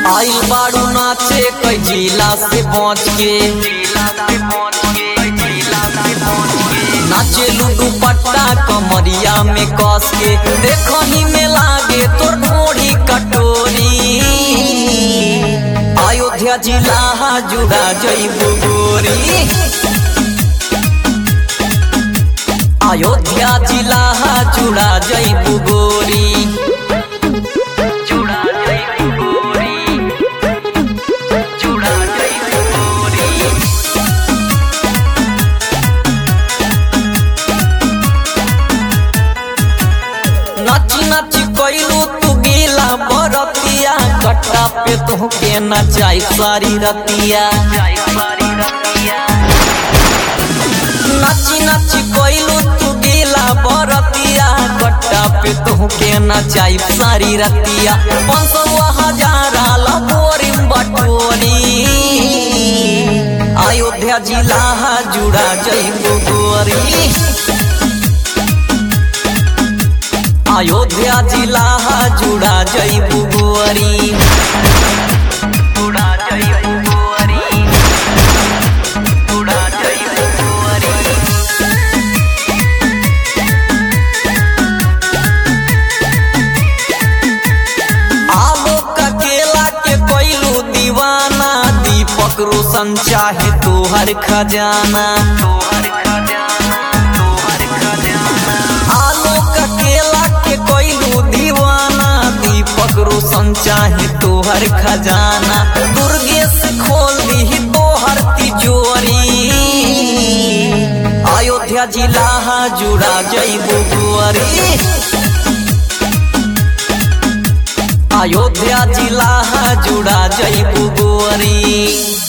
आइल बाड़ू नाचे कई जिला से पहुँच के नाचे लुडू पट्टा कमरिया में कस के देखो ही में लागे तोर ढोड़ी कटोरी अयोध्या जिला जुड़ा जईबू गोरी अयोध्या जिला जुड़ा जईबू गोरी जुड़ा जईबू गोरी जुड़ा जईबू गोरी नाची नाची कैलू तू गीला बरतिया कट्टा पे तोहके नचाई सारी रतिया नाची नाची कैलू तू गीला बरतिया कट्टा पे तोहके नचाई सारी रतिया पंसवा हजारा लबोरी बटोरी अयोध्या जिला जुड़ा जईबू गोरी अयोध्या जिला जुड़ा जईबू गोरी जुड़ा जईबू गोरी जुड़ा जईबू गोरी आलोक केला के कोइलू दीवाना दीपक रोशन चाहे तोहर खजाना तोहर खजाना तोहर खजाना आलोक केला के कोइलू दीवाना दीपक रोशन चाहे तोहर खजाना दुर्गेश खोल दी तोहर तिजोरी अयोध्या जिला जुड़ा जईबू गोरी अयोध्या जिला जुड़ा जईबू गोरी